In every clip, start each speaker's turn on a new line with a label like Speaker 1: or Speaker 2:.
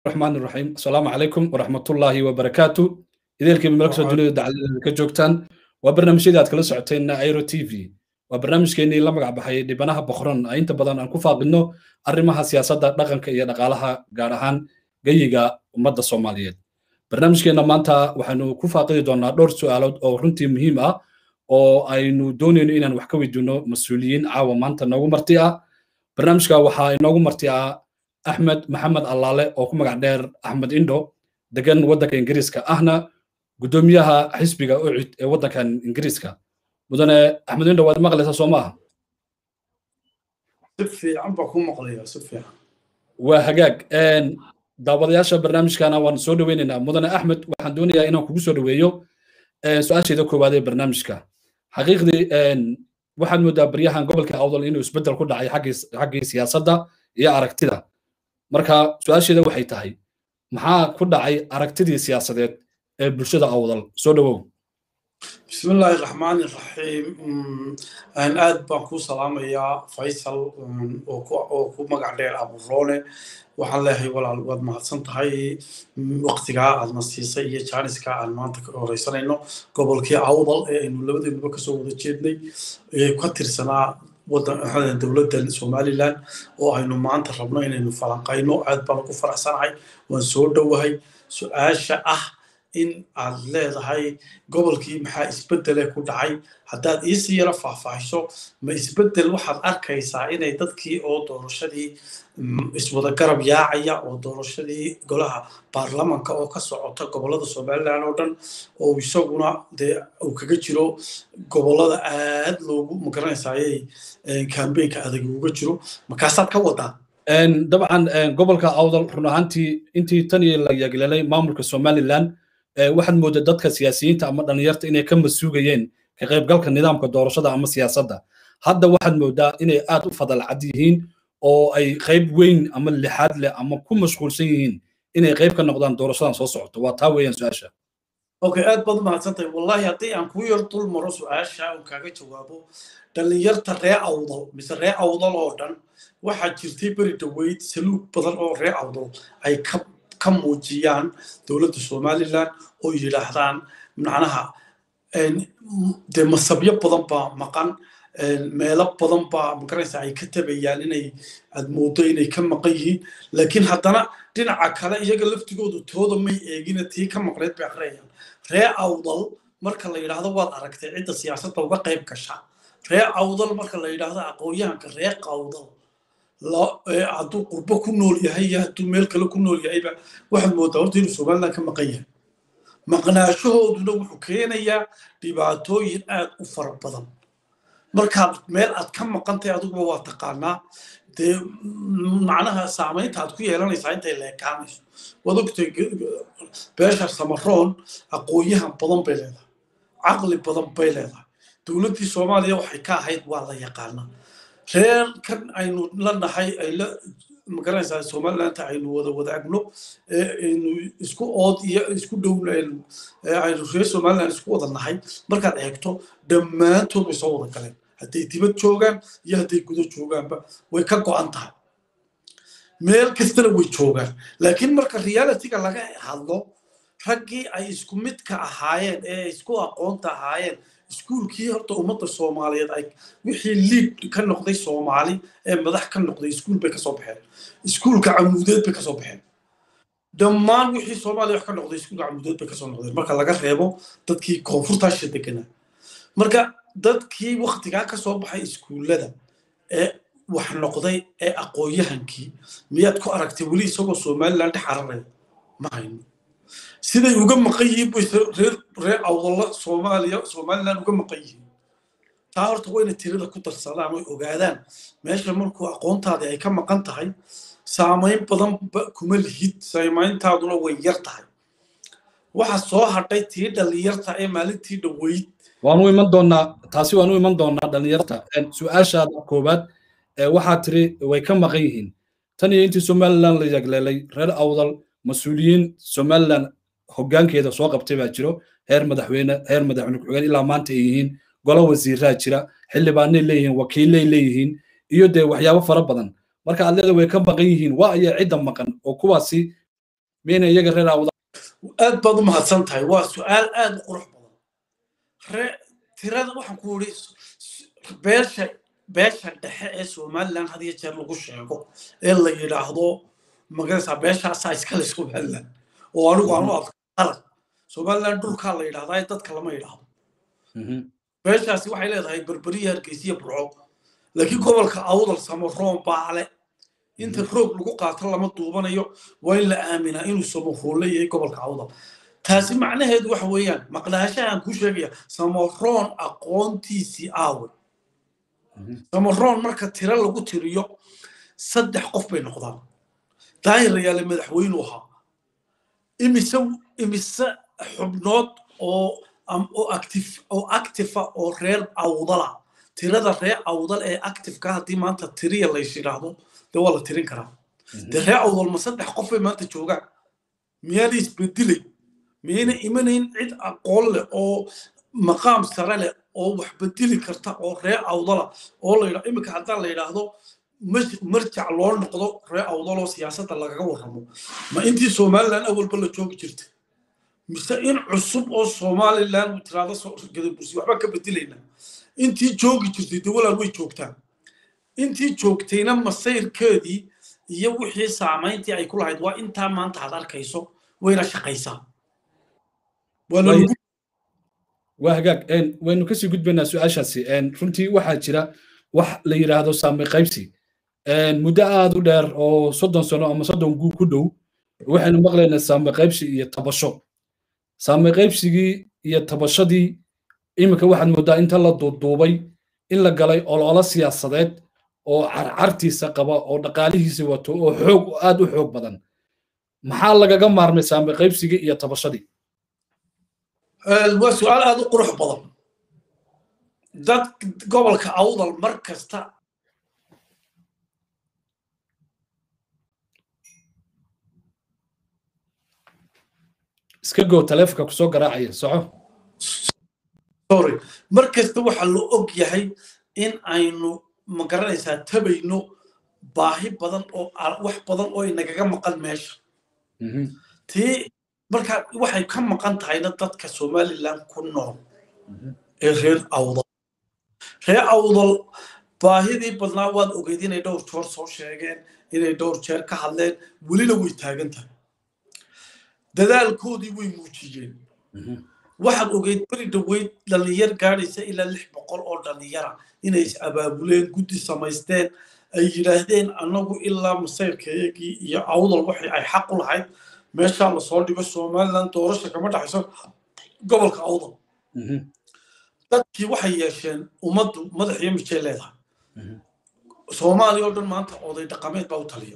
Speaker 1: الرحمن الرحيم السلام عليكم ورحمة الله وبركاته إذا من مركز الدنيا دعالة كجوكتان وبرنامج إذا أتكلم ساعتين ايرو تي في وبرنامج كيني لما قاعد بحي دبناها بخرون أنت بدن أن كفا بنو أرمها سياسة دقن كي نقالها قارهان جيجا ومدى الصومالية برنامج كينا مانتا وحنو كفا قيد دونا دور سؤالات أو رنتي مهمة oo aynu doonayno inaan wax ka weydiino mas-uuliyiin caawa maanta noogu marti ah barnaamijka waxaa inoogu marti ah axmed maxamed allaale oo ku magac dheer axmed indho degan waddanka ingiriiska ahna guddoomiyaha xisbiga ucid ee waddankan ingiriiska mudane axmed indho waad maqlaysaa soo maaha
Speaker 2: si fiican baa ku maqlaya si fiican
Speaker 1: waa hagaag daawadayaasha barnaamijkana waan soo dhoweynaynaa mudane axmed waxaan doonayaa inaan kugu soo dhoweeyo su-aasheeda koowaad ee barnaamijka xaqiiqdii waxaad moodaa baryahan gobolka awdal inuu isbeddel ku dhacay xaggii siyaasadda iyo aragtida marka su-aasheeda waxay tahay maxaa ku dhacay aragtidii siyaasadeed ee bulshada awdal soo dhowow
Speaker 2: bismi illaahi raxmaani raxiim aad baan kuu salaamayaa faysal oo ku magac dheer aburoone waxaan leeyahay walaal waad mahadsan tahay waqtigaa aadna siisay iyo jaaniska aan maanta ka horeysanayno gobolkii awdal ee aynu labadeenuba kasoo wada jeednay ee ka tirsanaa wadan dowladda somaliland oo aynu maanta rabno inaynu falanqayno aad baan ugu faraxsanahay waan soo dhowahay su-aasha ah in aad leedahay gobolkii maxaa isbedele ku dhacay haddaad iisii yaro faahfaahiso ma isbedel waxaad arkaysaa inay dadkii oo doorashadii iswada garab yaacaya oo doorashadii golaha baarlamanka oo ka socota gobolada somaliland oo dhan oo isaguna dee uu kaga jiro gobolada aad loogu magaranaysaayey kambeynka adag uga jiro markaasaad ka wadaa
Speaker 1: dabcan gobolka awdal run ahaantii intii tan iyo la yeegleelay maamulka somaliland waxaad moodaa dadka siyaasiyiinta ama dhalinyarta inay ka masuugayeen ka qaybgalka nidaamka doorashada ama siyaasadda hadda waxaad moodaa inay aad u fadal cad yihiin oo ay qayb weyn ama lixaad leh ama ku mashquulsan yihiin inay qayb ka noqdaan doorashadan soo socoto waa taa weeyaan su-aasha
Speaker 2: okay aad baad umahadsantahay wallahi haddii aan kuu yar dul maro su-aasha oo kaaga jawaabo dhalinyarta ree awdal mise ree awdal oo dhan waxaa jirtay beri dhaweyd saluug badan oo ree awdal ay ka ka muujiyaan dowladda somaliland oo yidhaahdaan macnaha dee masabyo badan baa maqan meelo badan baa magaraysa ay ka tabayaan inay aad moodo inay ka maqan yihiin laakiin haddana dhinaca kale iyaga laftigoodu tooda may eegina tii ka maqneyd bay akhriyayaan ree awdal marka la yidhaahdo waad aragtay cidda siyaasadda uga qayb gasha ree awdal marka la yidhaahdo aqoonyahanka ree qawdal hadduu qurbo ku nool yahay iyo hadduu meel kale ku nool yahayba waxaad moodaa horta inuu somaliland ka maqan yahay maqnaashahooduna wuxuu keenayaa dhibaatooyin aad u fara badan markaad meel aad ka maqantahay adiguba waa taqaanaa dee macnaha saamaynta aad ku yeelanaysaa intay leekaanayso waad ogtay beesha samaroon aqoonyahan badan bay leedahay caqli badan bay leedahay dowladdii soomaaliya waxay ka ahayd waa la yaqaanaa reer kan aynu la nahay ay la magaranaysaa somalilanta aynu wada wadaagno aynu isku ood iyo isku dhow aynu reer somaliland isku wada nahay markaad eegto dhammaantood way soo wada galeen hadday dibad joogaan iyo hadday gudo joogaanba way ka go'an tahay meel kastana way joogaan laakiin marka realityga laga hadlo raggii ay isku midka ahaayeen ee isku aqoonta ahaayeen iskuulkii horta ummadda soomaaliyeed ay wixii liid ka noqday soomaali ee madax ka noqday iskuul bay kasoo baxeen iskuulka camuudeed bay kasoo baxeen dhammaan wixii soomaaliya wax ka noqday iskuulka camuudeed bay kasoo noqdeen marka laga reebo dadkii koonfurtaasha deganaa marka dadkii waktigaa kasoo baxay iskuullada ee wax noqday ee aqoonyahankii miyaad ku aragtay weli isagoo somaliland dhex cararaya ma hayno siday uga maqan yihiin bay reer reer awdalla soomaaliya somaliland uga maqan yihiin taa horta waa inay tirada ku darsadaan oy ogaadaan meesha markuu aqoontaadii ay ka maqan tahay saamayn badan kuma lihid saamayntaaduna way yar tahay waxa soo hadhay tii dhalinyarta ee maalintii dhoweyd
Speaker 1: waanu iman doonaa taasi waanu iman doonaa dhalinyarta su-aashaada koowaad waxaa tiri way ka maqan yihiin tan iyo intii somaliland la yagleelay reer awdal mas-uuliyiin somaliland hoggaankeeda soo qabtay baa jiro heer madaxweyne heer madaxweyne ku-xigeen ilaa maanta ay yihiin golo wasiiraa jira xildhibaanay leeyihiin wakiilay leeyihiin iyo dee waxyaabo fara badan marka aad leeda way ka maqan yihiin waa ayaa cidda maqan oo kuwaasi miyayna iyaga reer awda
Speaker 2: aad baad u mahadsan tahay waa su-aal aad u qurux badan re tirada waxaan ku yidhi beesha beesha dhexe ee somaliland had iyo jeer lagu sheego ee la yidhaahdo magaraysaa beeshaasaa iskale somaliland oo anigu aan u adko qalad somaliland dhulkaa la yidhahdaa ee dadka lama yidhaahdo beeshaasi waxay leedahay berberiya hargeysiya burco laakiin gobolka awdal samaroon baale inta roog lagu qaato lama duubanayo waa in la aaminaa inuu samaroon leeyahay gobolka awdal taasi macnaheedu waxa weeyaan maqnaashahan ku sheegaya samaroon aqoontiisii aawe samaroon marka tiro lagu tiriyo saddex qof bay noqdaan daahir yaale madaxweynu ahaa imise imise xubnood oo oo active oo actifa oo reer awdala tirada reer awdal ee activeka haddii maanta tiriya lays yidhaahdo dee waa la tirin karaa dee reer awdal ma saddex qof bay maanta joogaan miyaana isbedelay miyayna imanayn cid aqoon leh oo maqaam sare leh oo wax bedeli karta oo reer awdala oo la yidhahdo iminka haddaan la yidhaahdo marjac loo noqdo reer awdaloo siyaasadda lagaga warramo ma intii somaliland awalba la joogi jirta mise in cusub oo somaliland tiraado gadabursi waxbaan ka bedelayna intii joogi jirtay dee walaal way joogtaan intii joogtayna masayrkeedii iyo wixii saamayntii ay ku lahayd waa intaa maanta aad arkayso wayna shaqaysaa
Speaker 1: waa hagaag waynu kasii gudbaynaa su-aashaasi runtii waxaa jira wax la yidhaahdo saami qaybsi muddo aad u dheer oo soddon sano ama soddon guu ku dhow waxaynu maqlaynaa saami qaybsi iyo tabasho saami qaybsigii iyo tabashadii iminka waxaad moodaa inta la duuduubay in la galay ololo siyaasadeed oo carcartiisa qaba oo dhaqaalihiisa wato oo xoog aad u xoog badan maxaa lagaga maarmay saami qaybsigii iyo tabashadii
Speaker 2: waa su-aal aad u qurux badan dad gobolka awdal mar kasta
Speaker 1: iska goo taleefonka kusoo garaacaya soco
Speaker 2: sorry mar kasta waxaa la og yahay in aynu magaranaysaa tabayno baahi badan oo wax badan oo inagaga maqan meesha tii markaa waxay ka maqan tahayna dadka somaliland ku nool ee reer awdal reer awdal baahidii badnaa waad ogeyd inay dhowr joor soo sheegeen inay dhowr jeer ka hadleen welina way taagan tahay dadaalkoodii way muujiyeen waxaad ogeyd beri dhaweyd dhallinyar gaadhaysa ilaa lix boqol oo dhallinyara inay is abaabuleen guddi samaysteen ay yidhaahdeen annagu ilaa masayrkayagii iyo awdal waxay ay xaq u lahayd meeshaa lasoo dhigo somaliland doorasha kama dhaxayso gobolka awdal dadkii waxay yeesheen ummaddu madax iyo mijay leedahay soomaaliya oo dhan maanta oday dhaqameed baa u taliya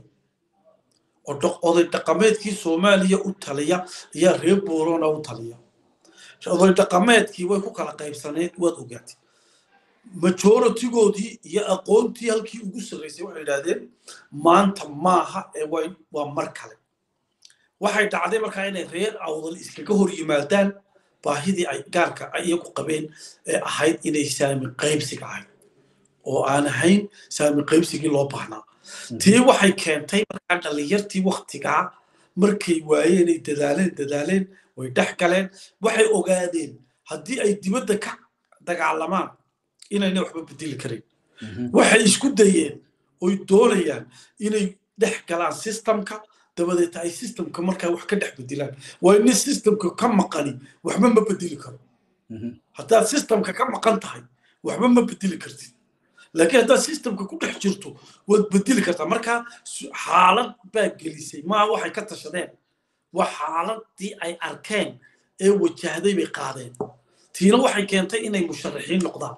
Speaker 2: oday dhaqameedkii soomaaliya u taliya ayaa reer boorona u taliya oday dhaqameedkii way ku kala qaybsaneed waad ogaatay majoritigoodii iyo aqoontii halkii ugu sarraysay waxay yidhahdeen maanta maaha ee waa mar kale waxay dhacday markaa inay reer awdal iskaga hor yimaadaan baahidii ay gaarka iyagu qabeen ee ahayd inay saami qaybsiga ahayd oo aan ahayn saami qaybsigii loo baahnaa tii waxay keentay markaa dhallinyartii waktigaa markay waayeenay dadaaleen dadaaleen way dhex galeen waxay ogaadeen haddii ay dibadda ka dagaalamaan inayna waxba bedeli karin waxay isku dayeen oy doonayaan inay dhex galaan systemka dabadeeta ay systemka markaa wax ka dhex bedelaan waa ina systemka ka maqani waxba ma bedeli karo haddaad systemka ka maqan tahay waxba ma bedeli kartid laakiin haddaad systemka ku dhex jirto waad bedeli kartaa markaa xaalad baa gelisay maa waxay ka tashadeen waa xaaladii ay arkeen ee wajahday bay qaadeen tiina waxay keentay inay musharaxiin noqdaan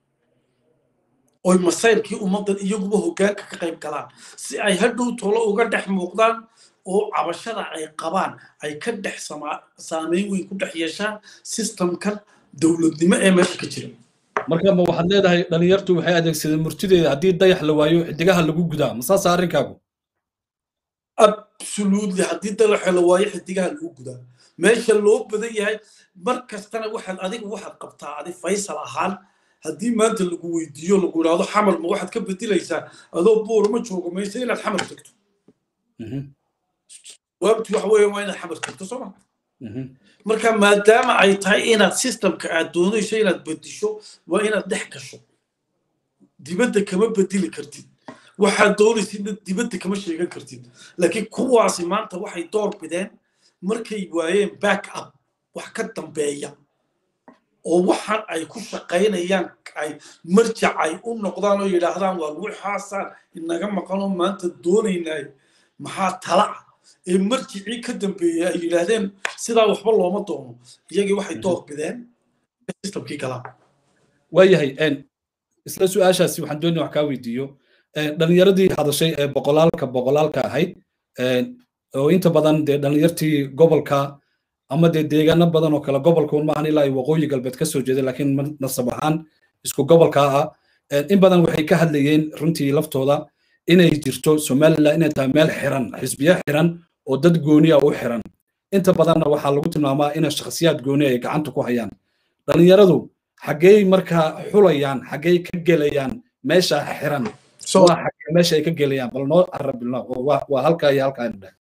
Speaker 2: oy masayrkii ummaddan iyaguba hoggaanka ka qayb galaan si ay hadhow tolo uga dhex muuqdaan oo cabashada ay qabaan ay ka dhex saameyn weyn ku dhex yeeshaan systemkan dowladnimo ee meesha ka jira
Speaker 1: marka ma waxaad leedahay dhalinyartu waxay adeegsadeen murtideeda haddii dayax la waayo xidigaha lagu gudaa ma saasa arrinkaagu
Speaker 2: absolutely haddii dayaxa la waayo xidigaha lagu gudaa meesha loo badan yahay mar kastana waxaad adiga waxaad qabtaa adi faysal ahaan haddii maanta lagu weydiiyo lagu idhaahdo xamar ma waxaad ka bedelaysaa adoo buur ma joogo mayse inaad xamar tagto jawaabtu waxa weeye waa inaad xamar tagto soo ma marka maadaama ay tahay inaad systemka aad doonayso inaad bedisho waa inaad dhex gasho dibadda kama bedeli kartid waxaad doonaysidna dibadda kama sheegan kartid laakiin kuwaasi maanta waxay door bideen markay waayeen back up wax ka dambeeya oo waxaan ay ku shaqaynayaan ay marjac ay u noqdaan oo yidhaahdaan waa waxaasaan inaga maqanoo maanta doonaynay maxaa tala ah ee marjicii ka dambeeyey ay yidhaahdeen sidaa waxba looma doono iyagii waxay door bideen systemkii galaan
Speaker 1: waayahay isla su-aashaasi waxaan doonaya wax kaa weydiiyo dhalinyaradii hadashay ee boqolaalka boqolaalka ahayd oo inta badan dee dhalinyartii gobolka ama dee deegaano badan oo kale gobolka un maahan ilaa ay waqooyi galbeed ka soo jeeda laakiin nasab ahaan isku gobolka ah in badan waxay ka hadlayeen runtii laftooda inay jirto somaliland inay tahay meel xiran xisbiya xiran oo dad gooniya u xiran inta badanna waxaa lagu tilmaamaa inay shakhsiyaad gooni ay gacanta ku hayaan dhalinyaradu xaggey markaa xulayaan xaggey ka gelayaan meesha xiran meesha ay ka gelayaan bal noo arabilna waa halkaa iyo halkaa dheh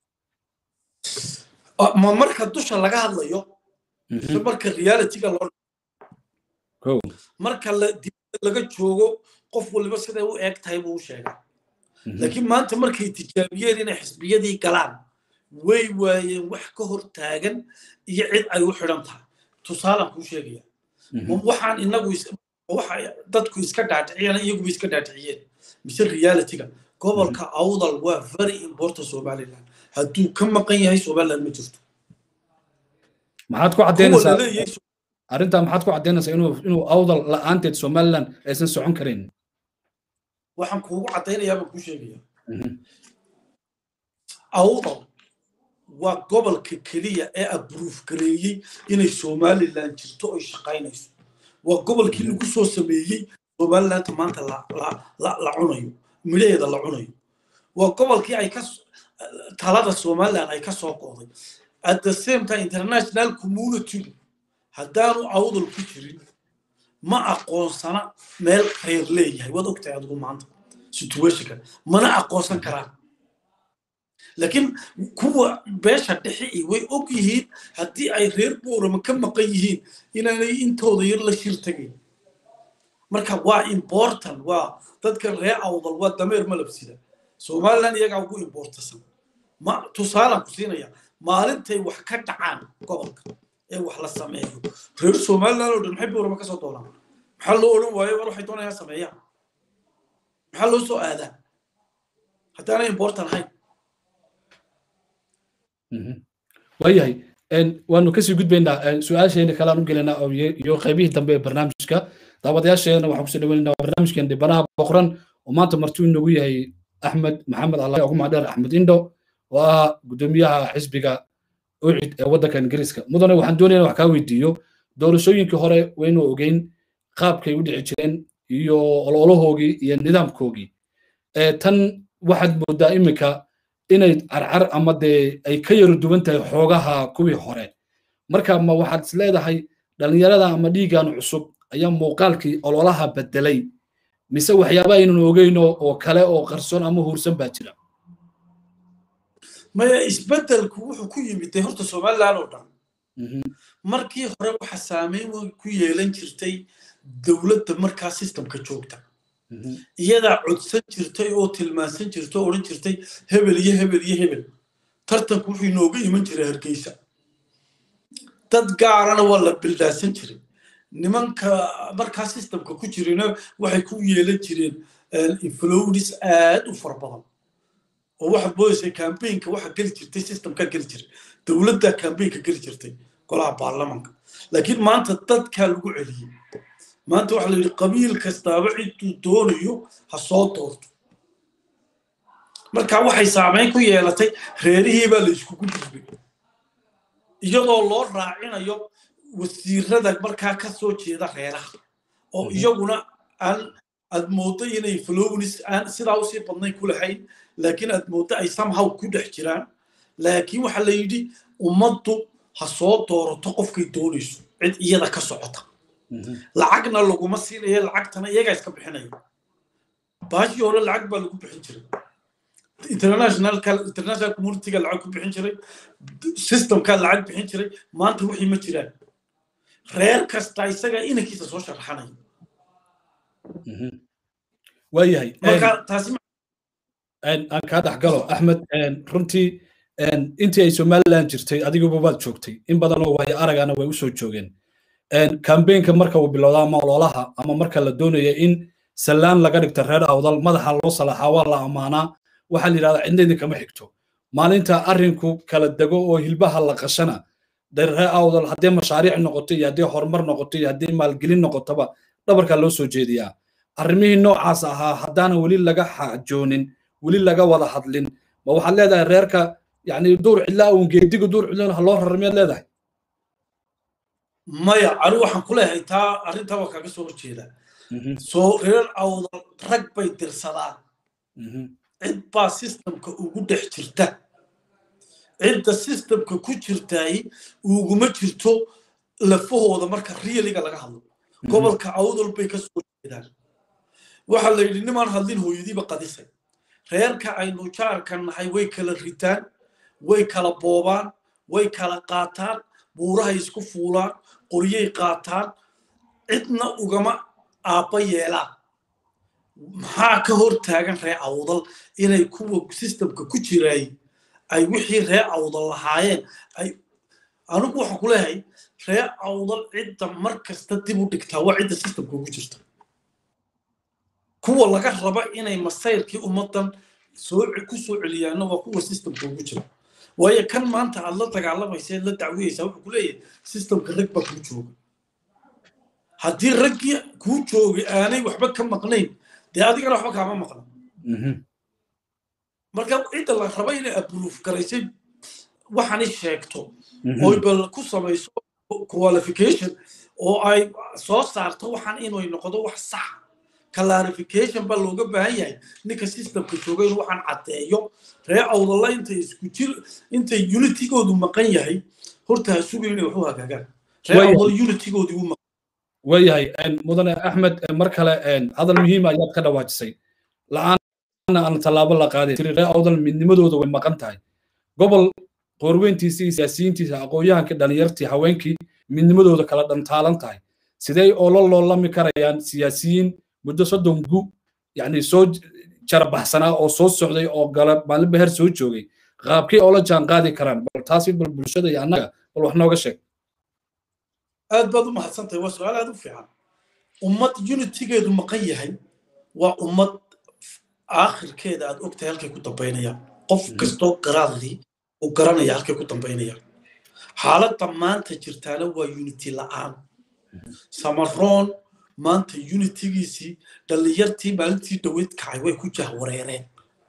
Speaker 2: ma marka dusha laga hadlayo mise marka realityga loo marka dibadda laga joogo qof waliba siday u eeg tahay buu u sheegaa laakiin maanta markay tijaabiyeen inay xisbiyadii galaan way waayeen wax ka hor taagan iyo cid ay u xidhan tahay tusaalaan kuu sheegaya waxaan inagu waxa dadku iska dhaadhiciyeen iyaguba iska dhaadhiciyeen mise realityga gobolka awdal waa very important somaliland hadduu ka maqan yahay somaliland ma jirto
Speaker 1: maxaad ku caddaynaysaa arrintaa maxaad ku caddaynaysaa inuu inuu awdal la'aanteed somaliland aysan socon karin
Speaker 2: waxaan kuugu caddaynayaa baan kuu sheegaya awdal waa gobolka keliya ee abruuf gareeyey inay somaliland jirto oy shaqaynayso waa gobolkii lagu soo sameeyey somalilanta maanta la cunayo midhaheeda la cunayo waa gobolkii ay ka talada somaliland ay ka soo qooday at the same time international community haddaanu awdal ku jirin ma aqoonsana meel reer leeyahay waad ogtahay adigu maanta situationka mana aqoonsan karaan laakiin kuwa beesha dhexe way og yihiin haddii ay reer boorama ka maqan yihiin inaanay intooda yar la shir tagayn marka waa important waa dadka reer awdal waa dameer malabsida somaliland iyagaa ugu importasan ma tusaalaan ku siinaya maalintay wax ka dhacaan gobolka ee wax la sameeyo reer somaliland oo dhan maxay boorama ka soo doonaan maxaa loo odhan waayo war waxay doonayaan sameeyaan maxaa loo soo aadaa haddaanay important ahayn
Speaker 1: waayahay waanu kasii gudbaynaa su-aasheena kale aan u gelaynaa iyo qaybihii dambe ee barnaamijka daawadayaasheena waxaan kusoo dhaweynaynaa barnaamijkeen dhibanaha boqoran oo maanta martuu inagu yahay axmed maxamed allah ugu macdheer axmed indho oo ah guddoomiyaha xisbiga ucid ee waddanka ingiriiska mudane waxaan doonayaa wax kaa weydiiyo doorashooyinkii hore waynu ogeyn qaabkay u dhici jireen iyo ololahoogii iyo nidaamkoogii tan waxaad moodaa iminka inay carcar ama dee ay ka yaro duwan tahay xoogaha kuwii hore marka ma waxaad is leedahay dhallinyarada ama dhiigan cusub ayaa muuqaalkii ololaha bedelay mise waxyaaba aynan ogeyno oo kale oo qarsoon ama huursan baa jira
Speaker 2: maya isbedelku wuxuu ku yimid dee horta somaliland oo dhan markii hore waxa saameyn ku yeelan jirtay dowladda markaa systemka joogta iyadaa codsan jirtay oo tilmaansan jirtay oo odhan jirtay hebel iyo hebel iyo hebel tartanku wuxuu inooga iman jiray hargeysa dad gaarana waa la bildaasan jiray nimanka markaa systemka ku jirina waxay ku yeelan jireen inflownis aad u fara badan oo waxa boodaysa cambaynka waxa geli jirtay systemka geli jiray dowladda cambaynka geli jirtay golaha baarlamanka laakiin maanta dadkaa lagu celiyey maanta waxaa la yidhi qabiil kastaaba ciduu doonayo ha soo doorto marka waxay saameyn ku yeelatay reerihii baa la iskugu gudbay iyadoo loo raacinayo wasiirada markaa ka soo jeeda reeraha oo iyaguna aan aad mooddo inay flownis aan sidaa usii badnayn ku lahayn laakiin aad mooddo ay somehow ku dhex jiraan laakiin waxaa la yidhi ummaddu ha soo doorato qofkay doonayso cid iyada ka socota lacagna laguma siinayo lacagtana iyagaa iska bixinaya baashii hore lacag baa lagu bixin jiray internationalka international communityga lacag ku bixin jiray systemka lacag bixin jiray maanta wixii ma jiraan reer kasta isaga inankiisa soo sharaxanaya
Speaker 1: waayahay
Speaker 2: marka taasi
Speaker 1: aan kaa dhex galo axmed runtii intii ay somaliland jirtay adiguba waad joogtay in badan oo waayo aragana way usoo joogeen kambeynka marka uu bilowda ama ololaha ama marka la doonaya in sallaan laga dhigto reer awdal madaxa loo salaxaa waa la ammaanaa waxaa la yidhahdaa cidna idinkama xigto maalinta arrinku kala dego oo hilbaha la qashana reer awdal haddii mashaariic noqoto iyo haddii horumar noqoto iyo haddii maalgelin noqotoba dhabarkaa loo soo jeediyaa arrimihii noocaas ahaa haddaana weli laga xajoonin weli laga wada hadlin ma waxaad leedahay reerka yani duur cidlaa uun geediga duur cidlaa ha loo rarar miyaad leedahay
Speaker 2: maya ani waxaan ku leeyahay taa arrintaa waa kaaga soo horjeeda soo reer awdal rag bay dirsadaan cid baa systemka ugu dhex jirta cidda systemka ku jirtaay uguma jirto lafahooda marka riiliga laga hadlo gobolka awdal bay ka soo jeedaan waxaa la yidhi nimaan hadlin hooyadiiba qadisay reerka aynu jaarka nahay way kala ritaan way kala boobaan way kala qaataan buurahay isku fuulaan qoryay qaataan cidna ugama aabba yeelaan maxaa ka hor taagan ree awdal inay kuwa systemka ku jiraay ay wixii ree awdal lahaayeen ay anigu waxaan ku leeyahay ree awdal cidda mar kasta dib u dhigtaa waa cidda systemka ugu jirta kuwa laga raba inay masayrkii ummaddan soo ku soo celiyaana waa kuwa systemka ugu jira waayo kan maanta aad la dagaalamaysa eed la dacwiyeysaa wuxuu ku leeyahay systemka rag baa kuu jooga haddii raggii kuu joogay aanay waxba ka maqnayn dee adigana waxba kaama maqna marka cidda la raba inay abruuf garaysay waxaanay sheegto oy bal ku samayso qualification oo ay soo saarto waxaan inay noqdo wax sax clarification baa looga baahan yahay ninka systemka jooga inuu waxaan caddeeyo ree awdalla intay isku jir intay unitigoodu maqan yahay horta ha sugin inay waxu hagaagaan ree awdal unitigoodu u maqan
Speaker 1: waayahay mudane axmed mar kale hadal muhiima ayaad ka dhawaajisay la-aanna aan tallaabo la qaaday tiri ree awdal midnimadooda way maqan tahay gobol qoorweyntiisa iyo siyaasiyiintiisa aqoon-yahanka dhalinyartii haweenkii midnimadooda kala dhantaalan tahay sidee oola loolami karayaan siyaasiyiin muddo soddon gu yani soo jarabaxsanaa oo soo socday oo gala maalin beher soo joogay qaabkii oola jaan qaadi karaan bal taasi bal bulshada iyo annaga bal wax nooga sheeg
Speaker 2: aad baad u mahadsantahay waa su-aal aad u fiican ummad unitigeedu maqan yahay waa ummad aakhirkeeda aad ogtahay halkay ku dambaynayaan qof kastoo qaraadii uu garanaya halkay ku dambaynayaan xaaladda maanta jirtaana waa unity la'aan samaroon maanta unitigiisii dhallinyartii maalintii dhaweyd kacay way ku jahwareereen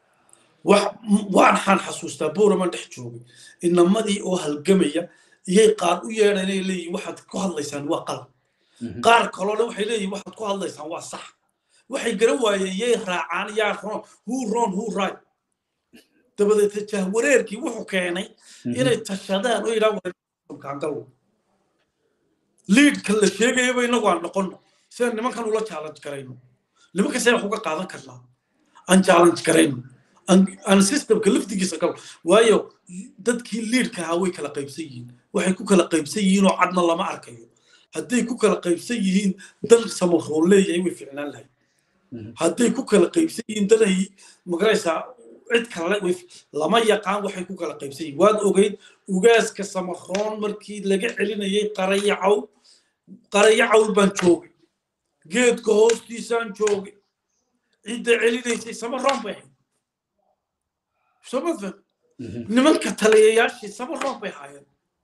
Speaker 2: waxaan xasuustaa boraman dhex joogay inamadii oo halgamaya iyay qaar u yeedhan inay leeyihin waxaad ku hadlaysaan waa qalab qaar kalona waxay leeyihin waxaad ku hadlaysaan waa sax waxay garan waayeen yay raacaan yaa ron hu ron hu right dabadeed jahwareerkii wuxuu keenay inay tashadaan oo yidhaha liidka la sheegayaba inagu aan noqono sidaan nimankan ula challenge garayno nimanka seen wax uga qaadan karnaa aan challenge garayno aan systemka laftigiisa galo waayo dadkii liidka ahaa way kala qaybsan yihiin waxay ku kala qaybsan yihiin oo cadna lama arkayo hadday ku kala qaybsan yihiin dan samaroon leeyahay way ficnaan lahay hadday ku kala qaybsan yihiin danay magaraysaa cid kale lama yaqaan waxay ku kala qaybsan yihiin waad ogeyd ugaaska samaroon markii laga celinayay qarayacaw qarayacawl baan joogay geedka hoostiisaan joogay cidda celinaysay samaroon bay ahayd somadfan nimanka taliyayaashii samaroon bay haayeen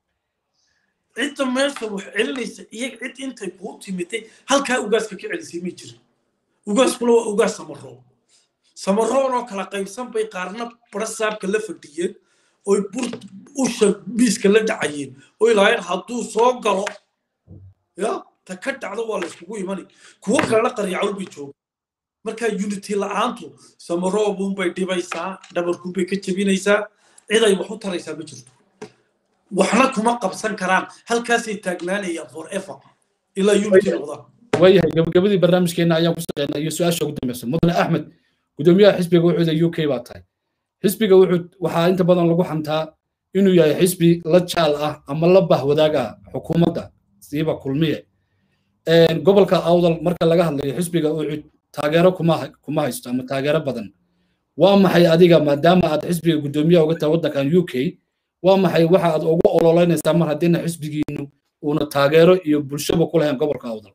Speaker 2: cidda meesha wax celinaysa iyaga cid intay kuu timiday halkaa ugaaska ka celisay ma jirin ugaaskuna waa ugaas samaroon samaroon oo kala qaybsan bay qaarna barasaabka la fadhiyeen oy bur usha miiska la dhacayeen oy lahayn hadduu soo galo ya ta ka dhacdo waa la iskugu imani kuwo kalena qaryacawl bay jooga markaa unity la'aantu samaroobuunbay dhibaysaa dhabarkuunbay ka jebinaysaa cid ay wax u taraysaa ma jirto waxna kuma qabsan karaan halkaasay taagnaanayaan forever ilaa unity noqdaan
Speaker 1: waayahay gabagabadii barnaamijkeena ayaan ku shaqeynaa iyo su-aasha ugu dambeysa mudane axmed gudoomiyaha xisbiga wuxuuda u k baa tahay xisbiga wuxuu waxaa inta badan lagu xantaa inuu yahay xisbi la jaal ah ama la bahwadaag ah xukuumadda siiba kulmiye gobolka awdal marka laga hadlayo xisbiga wuxuu taageero kuma kuma haysto ama taageero badan waa maxay adiga maadaama aad xisbiga guddoomiyaha uga tahay waddankan u k waa maxay waxa aad ugu ololeynaysaa mar haddiina xisbigiinu uuna taageero iyo bulshaba ku lahayn gobolka awdal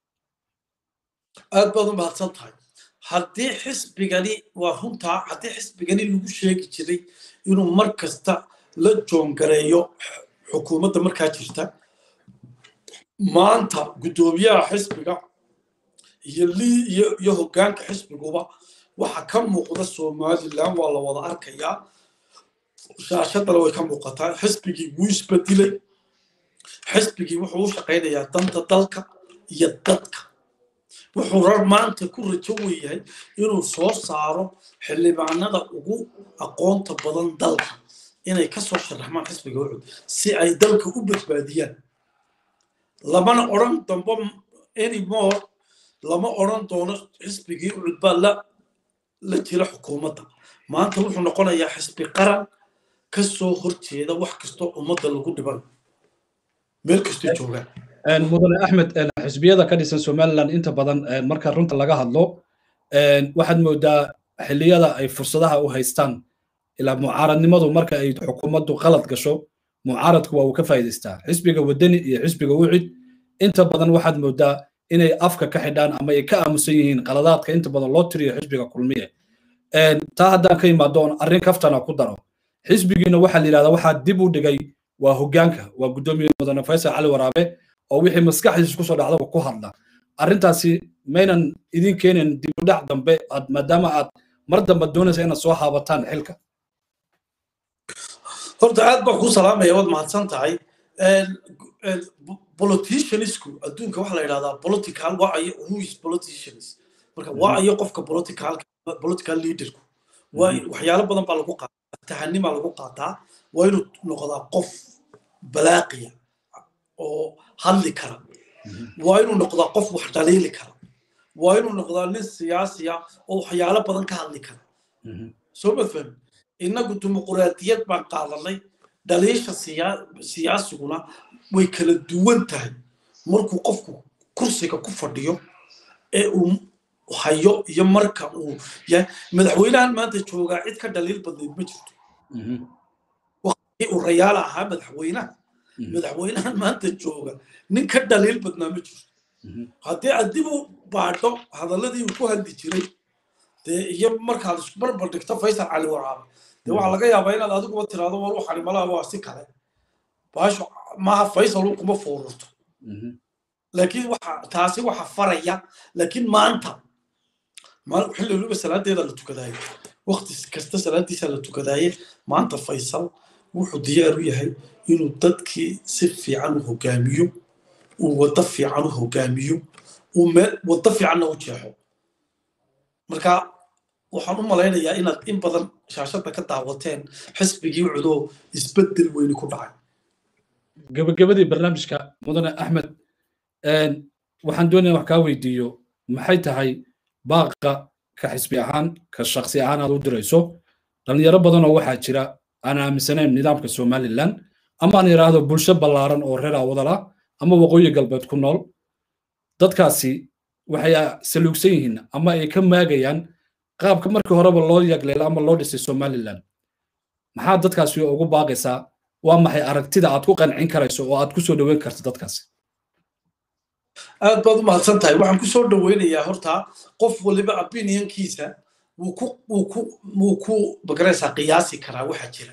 Speaker 2: aad baad u mahadsan tahay haddii xisbigani waa runtaa haddii xisbigani lagu sheegi jiray inuu mar kasta la joongareeyo xukuumadda markaa jirta maanta guddoomiyaha xisbiga iyo lii iyo iyo hoggaanka xisbiguba waxa ka muuqda somalilan waa la wada arkayaa shaashadana way ka muuqataa xisbigii wuu isbedelay xisbigii wuxuu u shaqaynayaa danta dalka iyo dadka wuxuu rar maanta ku rajo weyahay inuu soo saaro xildhibaanada ugu aqoonta badan dalka inay ka soo sharaxmaan xisbiga ucud si ay dalka u badbaadiyaan lamana odran dambo anymore lama odran doono xisbigii ucud baa la la jira xukuumadda maanta wuxuu noqonayaa xisbi qaran ka soo horjeeda wax kastoo ummadda lagu dhiban meel kastoo joogaan
Speaker 1: mudane axmed xisbiyada ka dhisan somaliland inta badan marka runta laga hadlo waxaad moodaa xilliyada ay fursadaha u haystaan ilaa mucaaradnimadu marka ay xukuumaddu qalad gasho mucaaradku waa uu ka faa'iidaystaa xisbiga wadani iyo xisbiga wucid inta badan waxaad moodaa inay afka ka xidhaan ama ay ka aamusan yihiin qaladaadka inta badan loo tiriyo xisbiga kulmiye taa haddaan ka imaado oon arrin kaftana ku daro xisbigiina waxaa la yidhahdaa waxaa dib u dhigay waa hoggaanka waa guddoomiye mudane faysal cali waraabe oo wixii maskaxdiisa kusoo dhacdaba ku hadla arrintaasi maynan idin keenin dibudhac dambe aad maadaama aad mar dambe doonaysa inaad soo haabataan xilka
Speaker 2: horta aad baan kuu salaamaya waad mahadsan tahay politicianisku adduunka waxaa la yidhahdaa political waa ayo who is politicians marka waa ayo qofka political political leaderku waa waxyaalo badan baa lagu qaataa tahanimaa lagu qaataa waa inuu noqdaa qof balaaqiya oo hadli kara waa inuu noqdaa qof wax dhaliili kara waa inuu noqdaa nin siyaasiya oo waxyaalo badan ka hadli kara soo ma fahmi innagu dimuquraadiyad baan qaadanay dhaliisha siyaasiguna way kala duwan tahay markuu qofku kursiga ku fadhiyo ee uu hayo iyo marka uu yahay madaxweynahan maanta joogaa cid ka dhaliil badnayd ma jirto waqtigii uu rayaala ahaa madaxweynaha madaxweynahan maanta jooga nin ka dhaliil badnaa ma jirto haddii aad dib u baadho hadalladii uu ku hadli jiray dee iyo markaad isku barbar dhigto faysal cali waraabe dee waxaa laga yaabaa inaad adiguba tiraado war waxani malaha waa si kale baasho maaha faysal uu kuma foorurto laakiin waxa taasi waxa faraya laakiin maanta xilli waliba salaadeeda la tukadaayo waqti kasta salaadiisa la tukadaaye maanta faysal wuxuu diyaar u yahay inuu dadkii si fiican u hogaamiyo uu waddo fiican u hogaamiyo uu meel waddo fiicanna u jeexo marka waxaan u malaynayaa inaad in badan shaashadda ka daawateen xisbigii cudoo isbeddel weyni ku dhacay
Speaker 1: gabagabadii barnaamijka mudane axmed waxaan doonaya wax kaa weydiiyo maxay tahay baaqa ka xisbi ahaan ka shaksi ahaan aad u dirayso dhalinyaro badanoo waxaa jira aan aaminsanayn nidaamka somalilan ama aan yidhaahdo bulsho ballaaran oo reer awadal ah ama waqooyi galbeed ku nool dadkaasi waxay saluugsan yihiin ama ay ka maagayaan qaabka markii horeba loo yagleelo ama loo dhisay somalilan maxaa dadkaasi ugu baaqaysaa waa maxay aragtida aad ku qancin karayso oo aad ku soo dhoweyn karto dadkaasi
Speaker 2: aad baad u mahadsan tahay waxaan ku soo dhoweynayaa horta qof waliba opinionkiisa wuu ku wuu ku wuu ku magaraysaa qiyaasi karaa waxa jira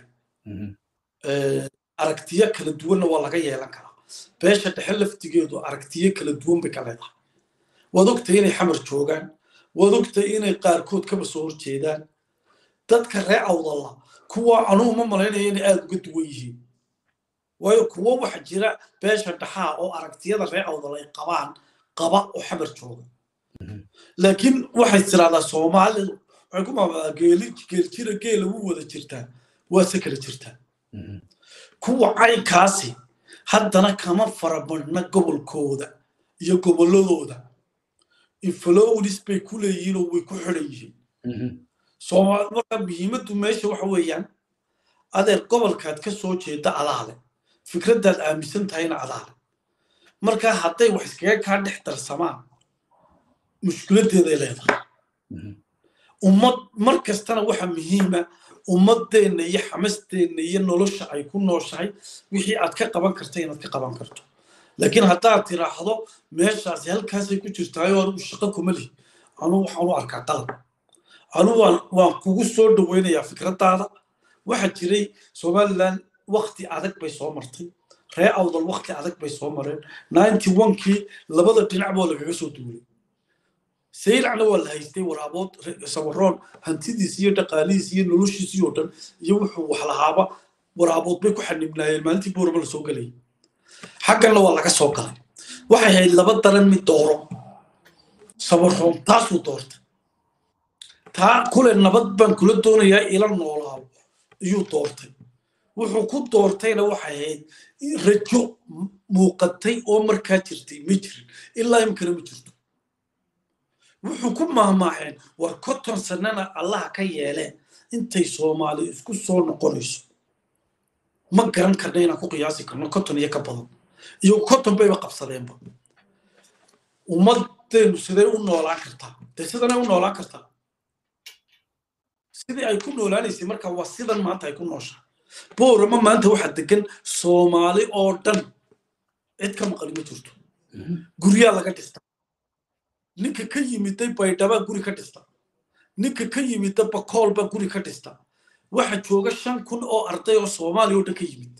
Speaker 2: aragtiyo kala duwanna waa laga yeelan karaa beesha dhexe laftigeedu aragtiyo kala duwan bay ka leedahay waad ogtahay inay xamar joogaan waad ogtahay inay qaarkood kaba soo horjeedaan dadka ree awdalla kuwa anugu ma malaynaya inay aada uga duwan yihiin waayo kuwo waxa jira beesha dhaxaa oo aragtiyada ree awdal ay qabaan qaba oo xamar jooga laakiin waxay tiraahdaa soomaalidu waxay ku maamulaa geeli geeljira geela wuu wada jirtaa waa se kala jirtaa kuwa caynkaasi haddana kama farabadhna gobolkooda iyo gobolladooda inflownis bay ku leeyihiin oo way ku xidhan yihiin soomaali marka muhiimaddu meesha waxa weeyaan adeer gobolkaad ka soo jeeda adaale fikraddaad aaminsan tahayna adaale marka hadday wax iskaga kaa dhex darsamaan mushkiladdeeday leedahay ummad mar kastana waxa muhiima ummadeenna iyo xamasteenna iyo nolosha ay ku nooshahay wixii aad ka qaban karta inaad ka qaban karto laakiin haddaad tiraahdo meeshaasi halkaasay ku jirtaayo anigu shaqo kuma lihi anugu waxaan u arkaa qalab anugu waan kugu soo dhoweynayaa fikraddaada waxa jiray somaliland wakti adag bay soo martay ree awdal wakti adag bay soo mareen ninety onkii labada dhinac boo lagaga soo duulay saylacna waa la haystay waraabood sawaroon hantidiis iyo dhaqaalihiis iyo noloshiisii oo dhan iyo wuxuu wax lahaaba waraabood bay ku xanibnaayeen maalintii booraba la soo gelayay xagganna waa laga soo galay waxay hayd laba daran mid dooro sawaroon taasuu doortay taa kule nabad baan kula doonayaa ila noolaabo iyuu doortay wuxuu ku doortayna waxay ahayd rajo muuqatay oo markaa jirtay ma jirin ilaa imkana ma jirto wuxuu ku maahmaaheen war konton sanana allaha ka yeeleen intay soomaali isku soo noqonayso ma garan karna inaan ku qiyaasi karno konton iyo ka badan iyo konton bayba qabsadeenba ummaddeenu siday u noolaan kartaa dee sidanay u noolaan kartaa sidii ay ku noolaanaysay marka waa sidan maanta ay ku nooshaa boorama maanta waxaa degan soomaali oo dhan cid ka maqali ma jirto guryaa laga dhista ninka ka yimiday baydhabaa guri ka dhista ninka ka yimida bakool baa guri ka dhista waxa jooga shan kun oo arday oo soomaaliya oo dhan ka yimid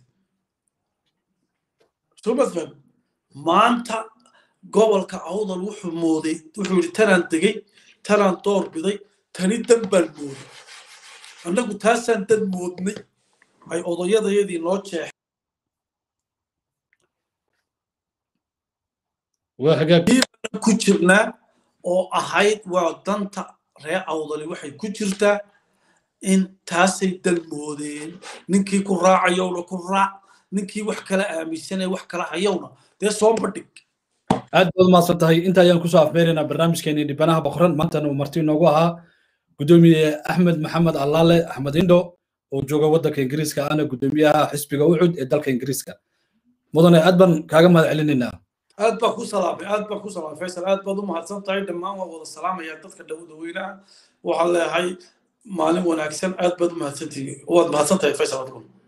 Speaker 2: somasfam maanta gobolka awdal wuxuu mooday wuxuu yidhi tanaan degay tanaan door biday tani dan baan mooday annagu taasaan dan moodnay ay odayadayadii noo jeex ku jirnaa oo ahayd waa danta ree awdali waxay ku jirtaa in taasay dalmoodeen ninkii ku raacayowna ku raac ninkii wax kala aaminsanay wax kala hayowna dee soo bandhig
Speaker 1: aad baad umahadsan tahay inta ayaan kusoo afmeeraynaa barnaamijkeenii dhibanaha boqoran maantana uu marti inoogu ahaa gudoomiye axmed maxamed allaale axmed indho oo jooga waddanka ingiriiska ana gudoomiyaha xisbiga ucud ee dalka ingiriiska mudane aad baan kaaga mahad celinaynaa
Speaker 2: aad baan ku salaamay aad baan ku salaamay faysal aad baad u mahadsan tahay dhammaan waa wada salaamaya dadka dhawdaweynaha waxaan leeyahay maalin wanaagsan aad baad u mahadsantihi waad mahadsan tahay faysal adgun